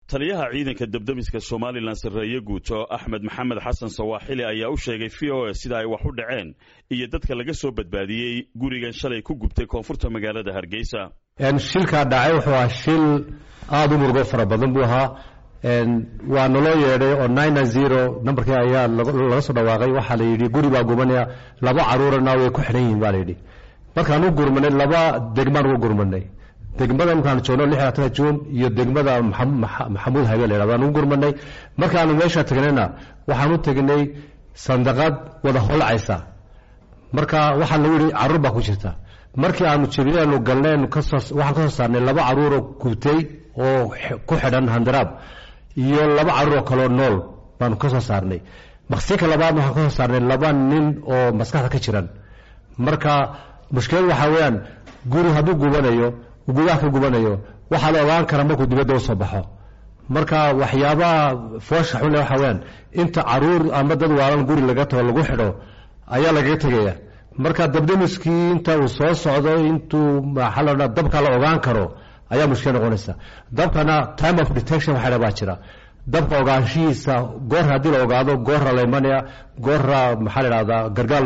taliyaha ciidanka debdemiska somalilan sarreeye guuto axmed maxamed xasan sawaaxili ayaa u sheegay v o a sida ay wax u dhaceen iyo dadka laga soo badbaadiyey gurigan shalay ku gubtay koonfurta magaalada hargeysa shilkaa dhacay wuxuu ahaa shil aada u murugo fara badan buu ahaa waa naloo yeedhay oo nine zero nambarkii ayaa laga soo dhawaaqay waxaa la yidhi guri baa gubanaya laba caruurana way ku xidhan yihiin baa la yidhi markaan u gurmanay laba degmaan uga gurmanay degmada markaan joogno lixdan juun iyo degmada maxamuud habe la yhahdo aan u gurmanay markaanu meesha tagnayna waxaan u tegnay sandaqad wada holacaysa marka waxaa lagu yidhi caruur baa ku jirta markii aanu jebiyanu galnaynu kasoo waxaan ka soo saarnay laba caruuroo gubtay oo ku xidhan handaraab iyo laba caruuroo kaloo nool baanu ka soo saarnay maqsinka labaadna waxaan ka soo saarnay laba nin oo maskaxda ka jiran marka mushkiladu waxaa weeyaan guri hadduu gubanayo gudaha ka gubanayo waxaa la ogaan karaa markuu dibadda usoo baxo marka waxyaabaha foosha xunle waxaa weyaan inta caruur ama dad waalan guri laga tago lagu xidho ayaa lagaga tegaya marka dabdamiskii inta uu soo socdo intuu maxaa la odhaa dabka la ogaan karo ayaa mushkil noqonaysa dabkana time of detection waxa baa jira dabka ogaanshihiisa goor haddii la ogaado goorra la imanaya goorra maxaa la idhahdaa gargaar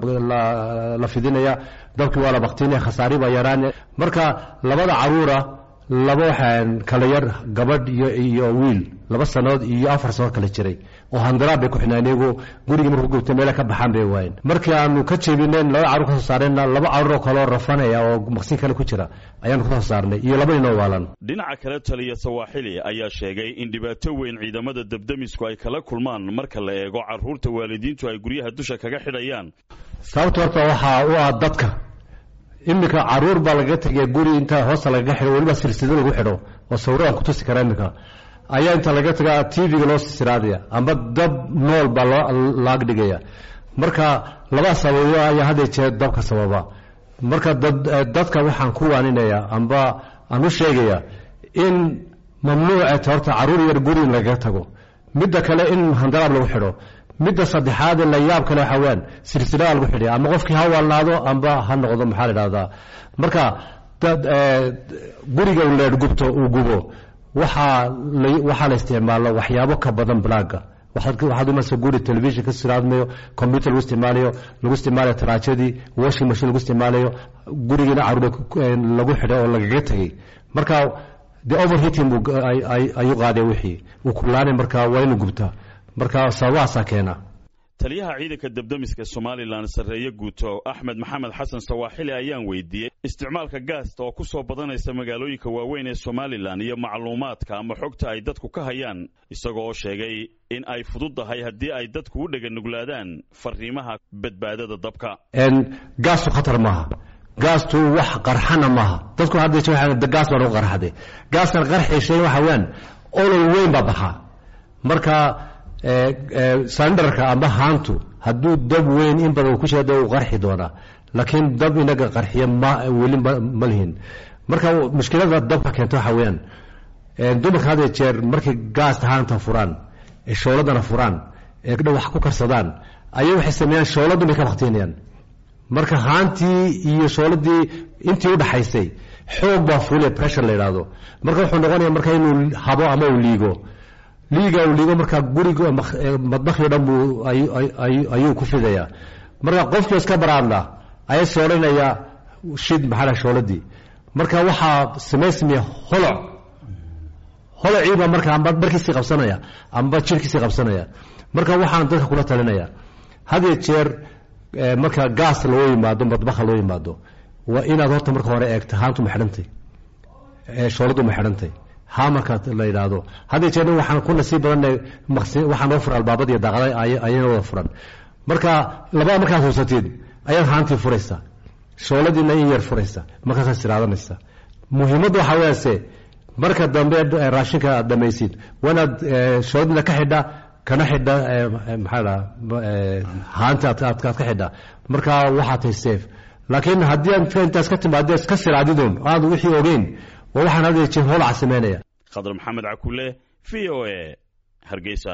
la fidinaya dabkii waa la baktinaya khasaari baa yaraanaya marka labada caruura laba waxaan kala yar gabadh iyo wiil laba sanood iyo afar sanood kala jiray oo handaraab bay ku xidhnaan iyagu gurigii markuu gubtay meele ka baxaan bay waayeen markii aanu ka jebinayn laba carruur ka soo saarayna laba carruuroo kaloo rafanaya oo maqsin kale ku jira ayaanu ka soo saarnay iyo laba ninoo waalan dhinaca kale taliya sawaaxili ayaa sheegay in dhibaato weyn ciidamada debdemisku ay kala kulmaan marka la eego carruurta waalidiintu ay guryaha dusha kaga xidhayaan sababta horta waxaa u ah dadka iminka caruur baa lagaga tegaya guri inta hoosta lagaga xidho weliba silsilo lagu xidho oo sawiro aan kutusi kara iminka ayaa inta laga taga tv-ga loo sisiraadaya amba dab nool baa laag dhigaya marka laba sababo ayaa hadda jeer dabka sababa marka dadka waxaan ku waaninaya amba aan u sheegaya in mamnuuceta horta caruur yar guri in lagaga tago midda kale in handaraab lagu xidho midda saddexaadee la yaab kale waxaa weyaan silsilada lagu xidhay ama qofkii ha waalnaado amba ha noqdo maxaa la idhahdaa marka guriga leer gubto uu gubo waxaa waxaa la isticmaalo waxyaabo ka badan blaaga waxaad umaysa guri telefishon ka siraadmayo combyuter lagu isticmaalayo lagu isticmaalayo taraajadii washing machine lagu isticmaalayo gurigiina caruur lagu xidhay oo lagaga tegey marka de overheating ayuu qaaday wixii uu kulaanay marka waa inu gubtaa marka sababahaasaa keena taliyaha ciidanka debdemiska somalilan sarreeye guuto axmed maxamed xasan sawaaxili ayaan weydiiyey isticmaalka gaasta oo ku soo badanaysa magaalooyinka waaweyn ee somalilan iyo macluumaadka ama xogta ay dadku ka hayaan isagoo sheegay in ay fududdahay haddii ay dadku u dheganuglaadaan fariimaha badbaadada dabka gaastu khatar maaha gaastu wax qarxana maaha dadku hadda gaas baan ugu qarxaday gaaskan qarxishay waxa weyaan olol weyn baa baxaa marka sandarka amba haantu hadduu dab weyn in badan ku jira uu qarxi doonaa laakiin dab inaga qarxiya weli ma lihin marka mushkilada dabka keenta waxa weyaan dumarka had jeer markay gaasta haanta furaan ee shooladana furaan ee wax ku karsadaan ayay waxay sameeyaan shooladun bay ka baktinayaan marka haantii iyo shooladii intii udhaxaysay xoog baa fuule pressure la yidhaahdo marka wuxuu noqonaya marka inuu habo ama uu liigo liiga uu liigo marka guriga madbakhio dhan buu ayuu ku fidayaa marka qofkii iska baraadna ayaa soodhanaya shid maxaa shooladii marka waxaa samaysmaya holoc holociiba marka amba dharkiisii qabsanaya amba jirkiisii qabsanaya marka waxaan dadka kula talinaya hadiyo jeer marka gaas loo yimaado madbakha loo yimaado waa inaad horta marka hore eegta haantu ma xidhantay shooladu ma xidhantay ha marka la yidhaahdo hadda jeer waxaan ku nasiib badanay waxaa noo furan albaabada iyo daaqada ayana wada furan marka labada markaad huusatid ayaad haantii furaysa shooladiina in yar furaysa markaasaad siraadanaysa muhiimadda waxaa weyaase marka dambe raashinka aad dhamaysid waa inaad shooladiina ka xidha kana xidha maxaa haanta aad ka xidha marka waxaa tahay safe laakiin haddii aad intaas ka timaadee iska siraadidun aad wixii ogeyn waa waxaan hadda jeer holaca sameynaya khadar maxamed cakule v o a hargeysa